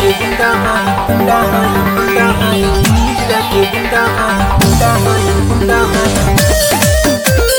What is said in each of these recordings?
के गुंडा हाय गुंडा हाय गुंडा हाय तीन जिला के गुंडा हाय गुंडा हाय गुंडा हाय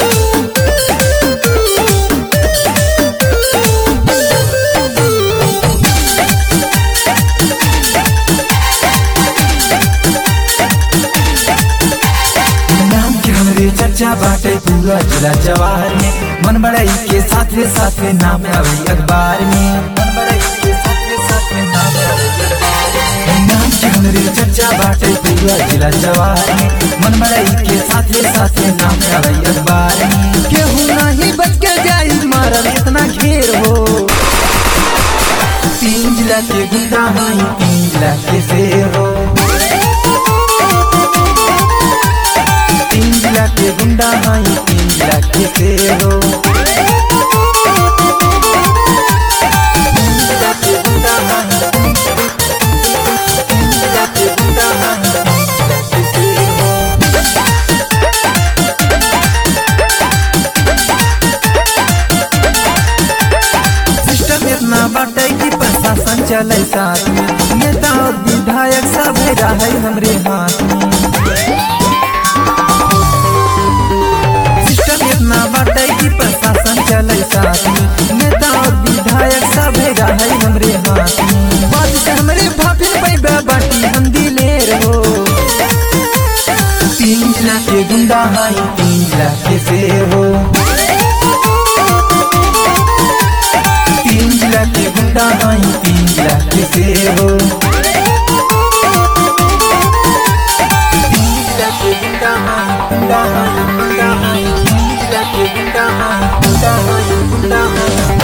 नाम के हमरे चर्चा बाटे पूरा जिला जवार में मन बड़ाई के साथे साथे नाम आवे अखबार में मन बड़ाई के साथे साथे नाम आवे अखबार में नाम के हमरे चर्चा बाटे पूरा जिला जवार में मन बड़ाई के साथे साथे नाम आवे अखबार में केहू नहीं बच के जाई मारल इतना घेर हो तीन जिला के गुंडा हाई तीन जिला के शेर हो तीन जिला के गुंडा हाई तीन जिला के शेर हो तीन जिला के गुंडा हाई तीन जिला के गुंडा हाई तीन जिला के शेर हो सिस्टम इतना बाटे कि प्रशासन चले साथ में नेता और विधायक सब रहे हमरे हाथ में सिस्टम इतना बाटे कि प्रशासन चले साथ में नेता और विधायक सब रहे हमरे हाथ में बात से हमरे भाभी पैबा बाटी हम दिलेर हो तीन जिला के गुंडा हाई तीन जिला के शेर हो तीन जिला के गुंडा हाई तीन जिला के शेर हो तीन जिला के गुंडा हाई गुंडा हाई गुंडा हाई तीन जिला के गुंडा हाई गुंडा हाई गुंडा हाई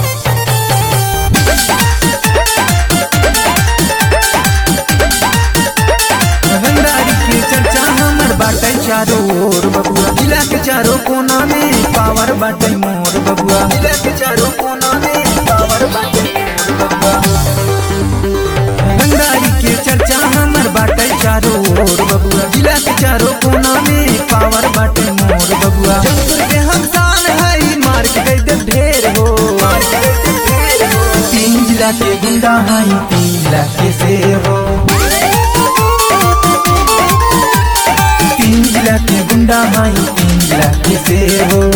रंगदारी के चर्चा हमर बाटे चारों ओर बबुआ जिला के चारों कोना में पावर बाटे मोर बबुआ जिला के चारों कोना में पावर बाटे मोर बबुआ रंगदारी के चर्चा हमर बाटे चारों ओर बबुआ जिला के चारों कोना में पावर बाटे मोर बबुआ जंगपुर के हम शान है मार के गई दे ढेर हो तीन जिला के गुंडा है तीन जिला के शेर हो तीन जिला के गुंडा हाई तीन जिला के शेर हो